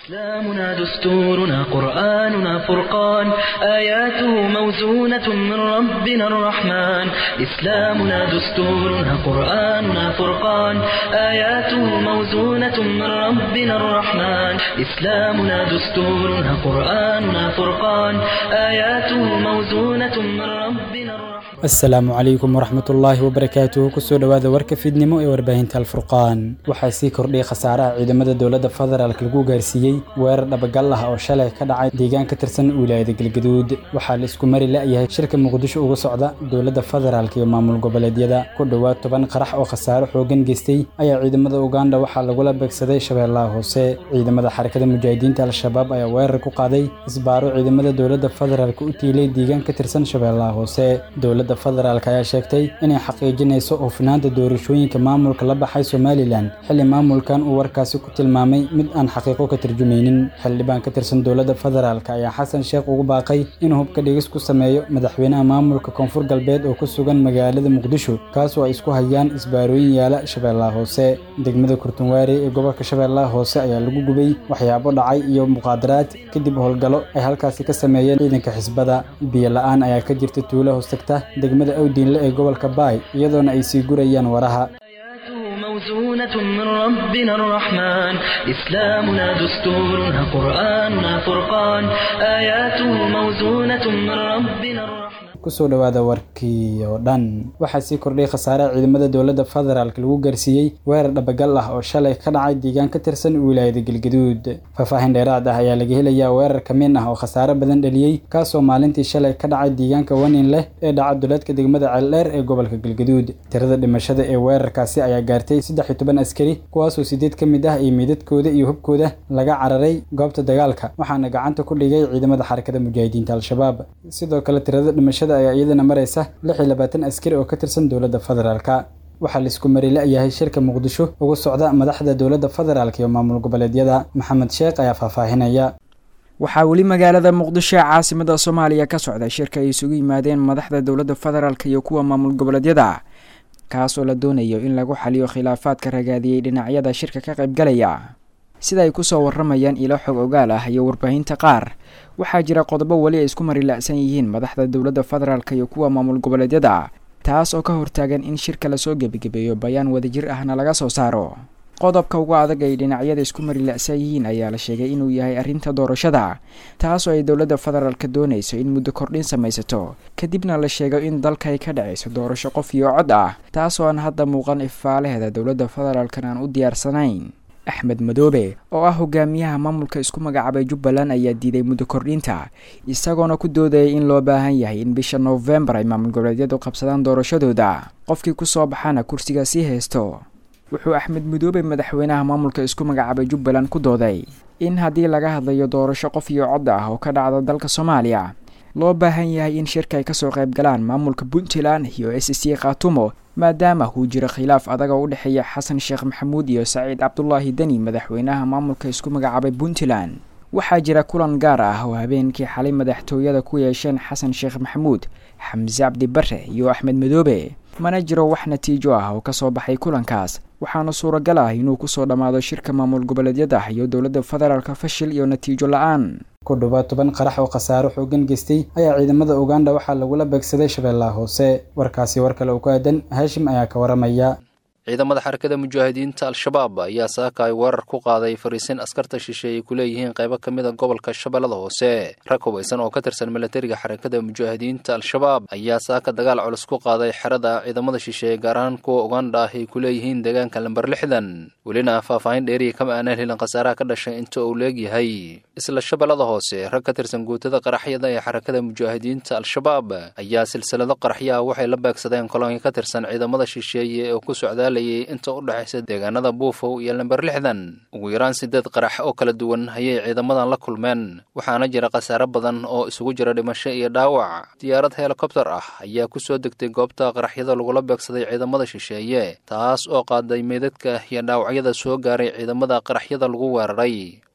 إسلامنا دستورنا قرآننا فرقان آياته موزونة من ربنا الرحمن إسلامنا دستورنا قرآننا فرقان آياته موزونة من ربنا الرحمن إسلامنا دستورنا قرآننا فرقان آياته موزونة من ربنا الرحمن asalaamu calaykum waraxmatullaahi wabarakaatuhu kusoo dhowaada warka fiidnimo ee warbaahinta alfurqaan waxaa sii kordhiyay khasaaraha ciidamada dowladda federaalk lagu gaarsiiyey weerar dhabagal ah oo shalay ka dhacay deegaan ka tirsan wilaayada galgaduud waxaa la isku mari la'yahay shirka muqdisho uga socda dowladda federaalk iyo maamul goboleedyada ku dhowaad toban qarax oo khasaaro xoogan geystay ayaa ciidamada uganda waxaa lagula beegsaday shabeellaha hoose ciidamada xarakada mujaahidiinta al-shabaab ayaa weerar ku qaaday isbaaro ciidamada dowladda federaalk u tiilay deegaan ka tirsan shabeellaha hoose dowladda federaalk ayaa sheegtay inay xaqiijinayso hufnaanta doorashooyinka maamulka la baxay somalilan xilli maamulkan uu warkaasi ku tilmaamay mid aan xaqiiqo ka tarjumaynin xildhibaan ka tirsan dowladda federaalk ayaa xasan sheekh ugu baaqay inuu hubka dhigis ku sameeyo madaxweynaha maamulka koonfur galbeed oo ku sugan magaalada muqdisho kaasoo ay isku hayaan isbaarooyin yaala shabeellaha hoose degmada kurtunwaare ee gobolka shabeellaha hoose ayaa lagu gubay waxyaabo dhacay iyo muqaadaraad kadib howlgallo ay halkaasi ka sameeyeen ciidanka xisbada biyo la-aan ayaa ka jirta tuulo hoostagta degmada awdiinle ee gobolka baay iyadoona ay sii gurayaan waraha آياته موزونة من ربنا الرحمن إسلامنا دستورنا قرآننا فرقان آياته موزونة من ربنا الرحمن kusoo dhowaada warkii oo dhan waxaa sii kordhay khasaaraha ciidamada dowladda federaalk lagu gaarsiiyey weerar dhabagal ah oo shalay ka dhacay deegaan ka tirsan wilaayada galgaduud faahfaahin dheeraad ah ayaa laga helayaa weerar kamiin ah oo khasaare badan dhaliyey kaasoo maalintii shalay ka dhacay deegaanka wanin leh ee dhaca duleedka degmada ceeldheer ee gobolka galgaduud tirada dhimashada ee weerarkaasi ayaa gaartay saddex iyo toban askari kuwaasoo sideed ka mid ah iyo meydadkooda iyo hubkooda laga cararay goobta dagaalka waxaana gacanta ku dhigay ciidamada xarakada mujaahidiinta al-shabaab sidoo kale tirada dhimashada ayaa iyadana maraysa lix iyo labaatan askari oo ka tirsan dowladda federaalka waxaa laisku mari la'yahay shirka muqdisho ugu socda madaxda dowladda federaalk iyo maamul goboleedyada maxamed sheekh ayaa faahfaahinaya waxaa weli magaalada muqdisho ee caasimada soomaaliya ka socda shirka ay isugu yimaadeen madaxda dowladda federaalk iyo kuwa maamul goboleedyada kaas oo la doonayo in lagu xaliyo khilaafaadka ragaadiyey dhinacyada shirka ka qaybgalaya sida ay kusoo waramayaan ilo xog ogaal ah iyo warbaahinta qaar waxaa jira qodobo weli ay isku marila'san yihiin madaxda dowladda federaalk iyo kuwa maamul goboleedyada taas oo ka hortaagan in shirka lasoo gebagebeeyo bayaan wadajir ahna laga soo saaro qodobka ugu adag ay dhinacyada isku marila'san yihiin ayaa la sheegay inuu yahay arrinta doorashada taas oo ay dowladda federaalka doonayso in muddo kordhin samaysato kadibna la sheego in dalka ay ka dhacayso doorasho qof iyo cod ah taas oo aan hadda muuqan ifaalaheeda dowladda federaalkan aan u diyaarsanayn axmed madoobe oo ah hogaamiyaha maamulka isku magacaabay jubbaland ayaa diiday muddo kordhinta isagoona ku doodayay in loo baahan yahay in bisha noofembar ay maamul goboleedyadu qabsadaan doorashadooda qofkii kusoo baxana kursiga sii haysto wuxuu axmed madoobe madaxweynaha maamulka isku magacaabay jubbaland ku dooday in haddii laga hadlayo doorasho qof iyo cod ah oo ka dhacda dalka soomaaliya loo baahan yahay in shirka ay kasoo qayb galaan maamulka puntland iyo s c khaatumo maadaama uu jiro khilaaf adaga u dhexeeya xasan sheekh maxamuud iyo saciid cabdulaahi deni madaxweynaha maamulka isku magacaabay puntland waxaa jira kulan gaar ah oo habeenkii xalay madaxtooyada ku yeesheen xasan sheekh maxamuud xamse cabdi bare iyo axmed madoobe mana jiro wax natiijo ah oo kasoo baxay kulankaas waxaana suuragal ah inuu kusoo dhammaado shirka maamul goboleedyada iyo dowladda federaalka fashil iyo natiijo la-aan ku dhowaad toban qarax oo khasaaro xoogan geystay ayaa ciidamada uganda waxaa lagula beegsaday shabeellaha hoose warkaasi war kale oo ku aadan haashim ayaa ka waramaya ciidamada xarakada mujaahidiinta al-shabaab ayaa saaka ay weerar ku qaaday fariisin askarta shisheeye ay ku leeyihiin qaybo ka mid a gobolka shabeellada hoose rag hubaysan oo ka tirsan milatariga xarakada mujaahidiinta al-shabaab ayaa saaka dagaal culus ku qaaday xerada ciidamada shisheeye gaar ahaan kuwa uganda ah ay ku leeyihiin deegaanka lamber lixdan welina faahfaahin dheeriya kama aanaan helin khasaaraha ka dhashay inta uu leegyahay isla shabeellada hoose rag ka tirsan guutada qaraxyada ee xarakada mujaahidiinta al-shabaab ayaa silsilado qaraxyaha waxay la beegsadeen kolonka ka tirsan ciidamada shisheeye oo ku socdaa inta u dhexaysa deegaanada buufow iyo lamber lixdan ugu yaraan sideed qarax oo kala duwan ayay ciidamadan la kulmeen waxaana jira khasaare badan oo isugu jira dhimasho iyo dhaawac diyaarad helikobtar ah ayaa ku soo degtay goobta qaraxyada lagula beegsaday ciidamada shisheeye taas oo qaaday meydadka iyo dhaawacyada soo gaaray ciidamada qaraxyada lagu weeraray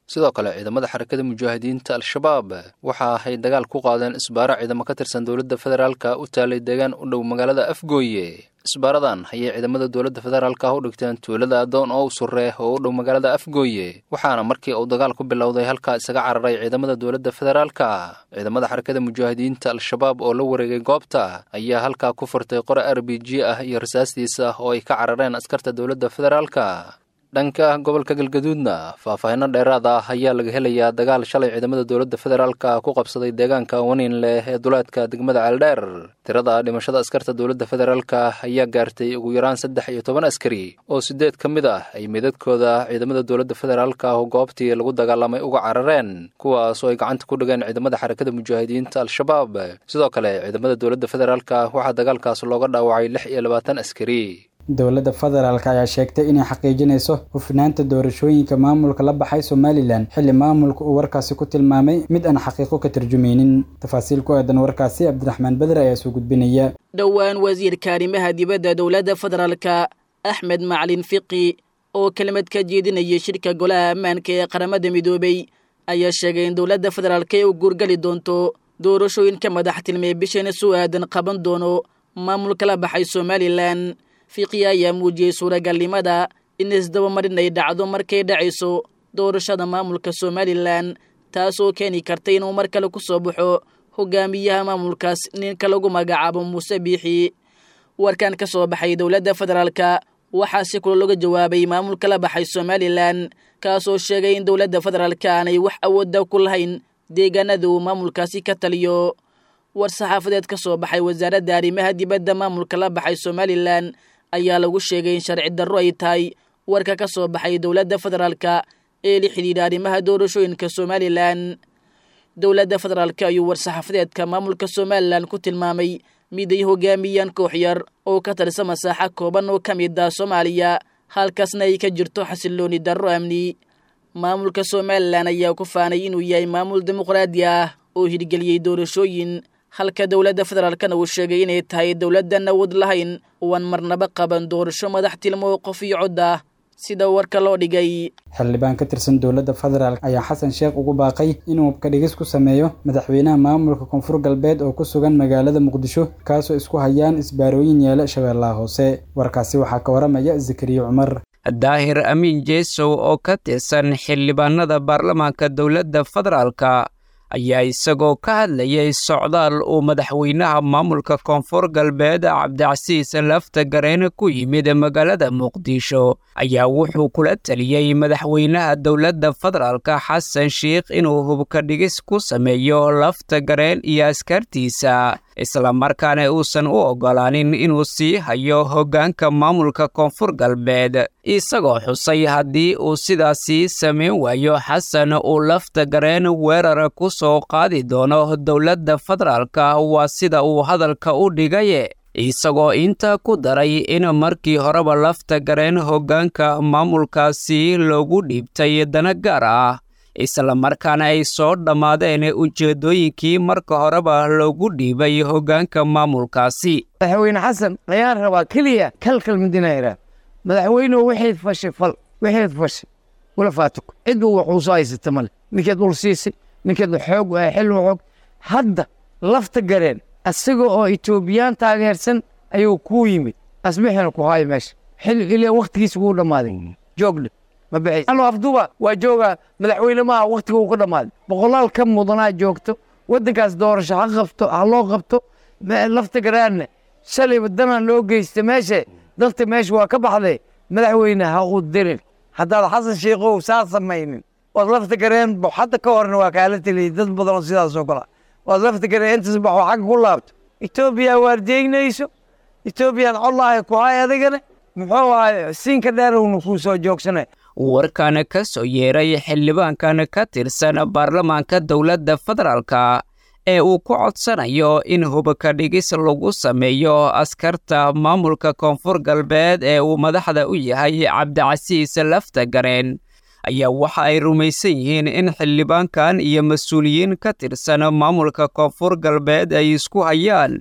sidoo kale ciidamada xarakada mujaahidiinta al-shabaab waxa ay dagaal ku qaadeen isbaaro ciidamo ka tirsan dowladda federaalka u taalay deegaan u dhow magaalada afgooye isbaaradan ayay ciidamada dowladda federaalka u dhigteen tuulada adoon oo u surre oo u dhow magaalada afgooye waxaana markii uu dagaal ku bilowday halkaa isaga cararay ciidamada dowladda federaalka ciidamada xarakada mujaahidiinta al-shabaab oo la wareegay goobta ayaa halkaa ku furtay qore r b g ah iyo rasaastiisa oo ay ka carareen askarta dowladda federaalka dhanka gobolka galgaduudna faahfaahinno dheeraad ah ayaa laga helayaa dagaal shalay ciidamada dowladda federaalka ku qabsaday deegaanka waniin leh ee duleedka degmada ceeldheer tirada dhimashada askarta dowladda federaalka ayaa gaartay ugu yaraan saddex iyo toban askari oo siddeed ka mid ah ay midadkooda ciidamada dowladda federaalka oo goobtii lagu dagaalamay uga carareen kuwaas oo ay gacanta ku dhigeen ciidamada xarakada mujaahidiinta al-shabaab sidoo kale ciidamada dowladda federaalka waxaa dagaalkaas looga dhaawacay lix iyo labaatan askari dowladda federaalk ayaa sheegtay inay xaqiijinayso hufnaanta doorashooyinka maamulka la baxay somalilan xilli maamulka uu warkaasi ku tilmaamay mid aan xaqiiqo ka tarjumaynin tafaasiil ku aadan warkaasi cabdiraxmaan beder ayaa soo gudbinaya dhowaan wasiirka arrimaha dibadda dowladda federaalka axmed macalin fiqi oo kelmad ka jeedinayay shirka golaha ammaanka ee qaramada midoobay ayaa sheegay in dowladda federaalk ay u guurgali doonto doorashooyinka madaxtilmee bishana soo aadan qaban doono maamulka la baxay somalilan fiqi ayaa muujiyey suuragalnimada in isdabamarin ay dhacdo markay dhacayso doorashada maamulka somalilan taasoo keeni karta inuu mar kale ku soo baxo hogaamiyaha maamulkaas ninka lagu magacaabo muuse biixi warkan ka soo baxay dowladda federaalka waxaa si kula looga jawaabay maamulka la baxay somalilan kaasoo sheegay in dowladda federaalka aanay wax awoodda ku lahayn deegaanada uu maamulkaasi ka taliyo war saxaafadeed ka soo baxay wasaaradda arrimaha dibadda maamulka la baxay somalilan ayaa lagu sheegay in sharci darro ay tahay warka ka soo baxay dowladda federaalka ee la xidhiidha arrimaha doorashooyinka somalilan dowladda federaalka ayuu war-saxaafadeedka maamulka somalilan ku tilmaamay mid ay hogaamiyaan koox yar oo ka tirsa masaaxa kooban oo ka mid ah soomaaliya halkaasna ay ka jirto xasilooni darro amni maamulka somalilan ayaa ku faanay inuu yahay maamul dimuqraadi ah oo hirgeliyey doorashooyin halka dowladda federaalkana uu sheegay inay tahay dowladdan awood lahayn uan marnaba qaban doorasho madax tilmo qof iyo cod ah sida warka loo dhigay xildhibaan ka tirsan dowladda federaalk ayaa xasan sheekh ugu baaqay inuu kabdhigis ku sameeyo madaxweynaha maamulka koonfur galbeed oo ku sugan magaalada muqdisho kaasoo isku hayaan isbaarooyin yeela shabeellaha hoose warkaasi waxaa ka waramaya zakariya cumar daahir amiin jeesow oo ka tirsan xildhibaanada baarlamaanka dowladda federaalka ayaa isagoo ka hadlayay socdaal uu madaxweynaha maamulka koonfur galbeed cabdicasiis lafta gareene ku yimid magaalada muqdisho ayaa wuxuu kula taliyey madaxweynaha dowladda federaalka xasan sheikh inuu hubka dhigis ku sameeyo lafta gareen iyo askartiisa islamarkaana uusan u oggolaanin inuu sii hayo hoggaanka maamulka koonfur galbeed isagoo xusay haddii uu sidaasii samayn waayo xasan uu lafta gareen weerar ku soo qaadi doono dowladda federaalka waa sida uu hadalka u dhigaye isagoo intaa ku daray in markii horeba lafta gareen hoggaanka maamulkaasi loogu dhiibtay dana gaar ah islamarkaana ay soo dhammaadeen ujeeddooyinkii marka horeba loogu dhiibay hoggaanka maamulkaasi madaxweyne xasan ayaan rabaa keliya kalkal midinayra madaxweynuhu waxayd fashay fal waxayd fashay wala faatuko cidbu waxuu soo haysata male ninkeed ul siisay ninkeed xoog xil xoog hadda lafta gareen isaga oo etoobiyaan taageersan ayuu kuu yimid asbixina ku haayo meesha xil ilaa waktigiisa wuu dhammaaday joogdhe ma bixi anu afduba waa joogaa madaxweyne maaha waktiga uu ka dhammaaday boqolaal ka mudanaa joogto waddankaas doorasho ha qabto ha loo qabto lafta garaanna shalayba danaan loo geysta meesha dadka meesha waa ka baxday madaxweyne ha u dirin haddaad xasan sheikow saa samaynin waad lafta gareen hadda ka horna waa kaala teliyay dad badanoo sidaasoo kale waad lafta gareen intaas baxoo xagga ku laabto etoobiya waardeegnayso etoobiyaan collaahay ku hay adigana muxuu ahay siinka dheerowna kuu soo joogsanay warkan ka soo yeeray xildhibaankan ka tirsan baarlamaanka dowladda federaalka ee uu ku codsanayo in hubka dhigis lagu sameeyo askarta maamulka koonfur galbeed ee uu madaxda u yahay cabdicasiis lafta gareen ayaa waxa ay rumaysan yihiin in xildhibaankan iyo mas-uuliyiin ka tirsan maamulka koonfur galbeed ay isku hayaan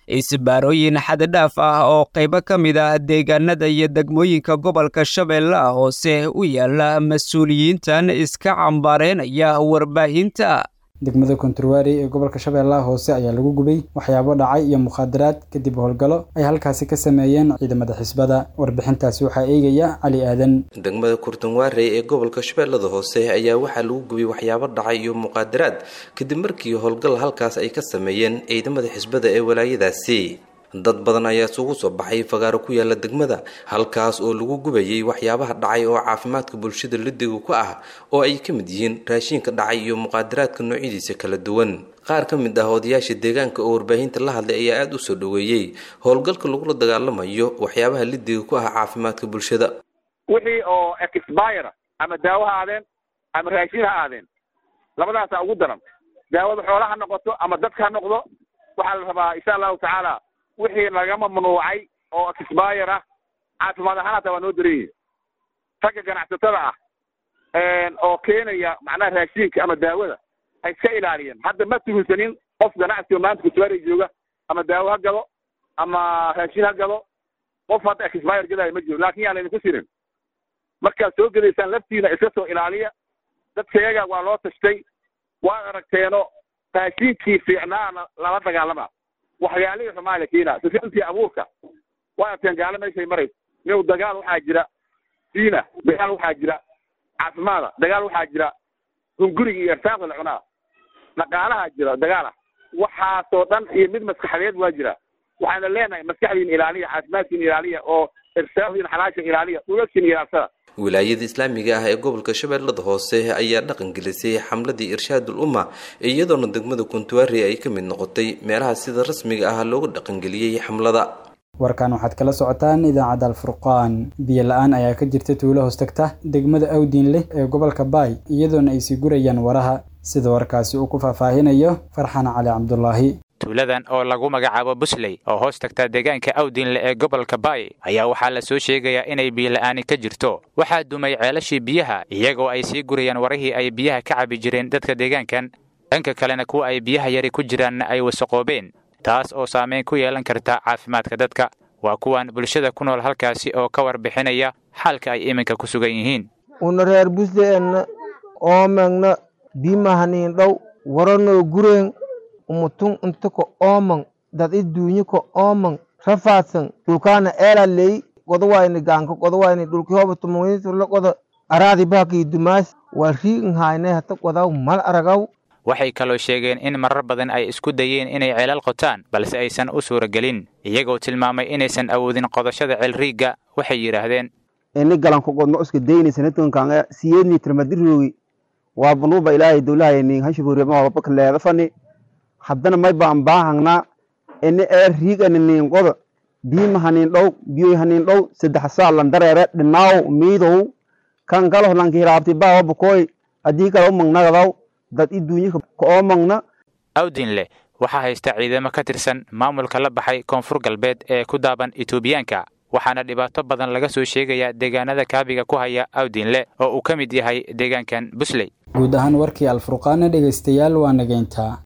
isbaarooyin xaddidhaaf ah oo qaybo ka mid ah deegaanada iyo degmooyinka gobolka shabeellaha hoose u yaala mas-uuliyiintan iska cambaareynaya warbaahinta degmada konturwaari ee gobolka shabeellaha hoose ayaa lagu gubay waxyaabo dhacay iyo mukhaadaraad kadib howlgallo ay halkaasi ka sameeyeen ciidamada xisbada warbixintaasi waxaa eegaya cali aadan degmada kurtunwaarey ee gobolka shabeellada hoose ayaa waxaa lagu gubay waxyaabo dhacay iyo muqaadaraad kadib markii howlgal halkaas ay ka sameeyeen ciidamada xisbada ee walaayadaasi dad badan ayaa isugu soo baxay fagaaro ku yaala degmada halkaas oo lagu gubayay waxyaabaha dhacay oo caafimaadka bulshada lidiga ku ah oo ay ka mid yihiin raashiinka dhacay iyo muqaadaraadka noocyadiisa kala duwan qaar ka mid ah odayaasha deegaanka oo warbaahinta la hadlay ayaa aada u soo dhoweeyey howlgalka lagula dagaalamayo waxyaabaha lidiga ku ah caafimaadka bulshada wixii oo expire ama daawo ha aadeen ama raashin ha aadeen labadaasaa ugu daran daawada xoola ha noqoto ama dadka ha noqdo waxaa la rabaa insha allahu tacaala wixii laga mamnuucay oo expire ah caafimaad ahaan hataa waa noo daran yihin ragga ganacsatada ah oo keenaya macnaha raashiinka ama daawada ay iska ilaaliyeen hadda ma tuhunsanin qof ganacsiga maanta kutuwaari jooga ama daawo ha gado ama raashin ha gado qof hadda expire gadaayo ma jiro laakin yaa laydinku sirin markaad soo gedaysaan laftiina iska soo ilaaliya dadka iyaga waa loo tashtay waad aragteeno raashiinkii fiicnaana lala dagaalama waxyaalihii xumaa la keenaa sisintii abuurka waa aragteen gaalo meeshay marayso inuu dagaal waxaa jira diina dagaal waxaa jira caafimaada dagaal waxaa jira hunguriga iyo irsaaqda la cunaa dhaqaalaha jira dagaala waxaasoo dhan iyo mid maskaxdeed waa jira waxaana leenahay maskaxdiina ilaaliya caafimaadkiina ilaaliya oo irsaaqdiina xalaasha ilaaliya dhulalkiina ilaalsada wilaayada islaamiga ah ee gobolka shabeellada hoose ayaa dhaqan gelisay xamladii irshaadul umma iyadoona degmada kuntuwaari ay ka mid noqotay meelaha sida rasmiga ah looga dhaqangeliyey xamlada warkan waxaad kala socotaan idaacadda alfurqaan biyo la-aan ayaa ka jirta tuulo hoostagta degmada awdiin leh ee gobolka baay iyadoona ay sii gurayaan waraha sida warkaasi uu ku faahfaahinayo farxan cali cabdulaahi tuuladan oo lagu magacaabo busley oo hoos tagta deegaanka awdiinle ee gobolka baay ayaa waxaa la soo sheegayaa inay biyola'aani ka jirto waxaa dumay ceelashii biyaha iyagoo ay sii gurayaan warihii ay biyaha ka cabi jireen dadka deegaankan dhanka kalena kuwa ay biyaha yari ku jiraanna ay wasaqoobeen taas oo saamayn ku yeelan karta caafimaadka dadka waa kuwan bulshada ku nool halkaasi oo ka warbixinaya xaalka ay iminka ku sugan yihiin una reer busleenna oomengna bimahaniin dhow waranoo gureen umutun inta ko oomang dad i duunyi ko oomang rafaadsan dhulkaana eela ley godowayni gaanka godowayni dhulki hoba tumawisurla goda araadi baakii dumaas waa riigin haayne hata godaw mal aragaw waxay kaloo sheegeen in marar badan ay isku dayeen inay ceelal qotaan balse aysan u suuragelin iyagoo tilmaamay inaysan awoodin qodashada ceelriigga waxay yidhaahdeen ini galanko godno iska daynaysanatonkanga siyeedni tirmadiroogi waa banuuba ilaahay dowlahayni hashuburiema wabaka leedafani haddana may baan baahangna ini ee riigani niin qoda biima haniin dhow biyoy haniin dhow saddex saa lan dareere dhinaaw miidow kan kalo lanki hiraabti baawa bukoy haddii kale u mangnagadaw dad i duunyika kaoo mangna awdinle waxaa haysta ciidamo ka tirsan maamulka la baxay koonfur galbeed ee ku daaban etoobiyaanka waxaana dhibaato badan laga soo sheegayaa deegaanada kaabiga ku haya awdinle oo uu ka mid yahay deegaankan busley guud ahaan warkii alfurqaana dhegaystayaal waa nageyntaa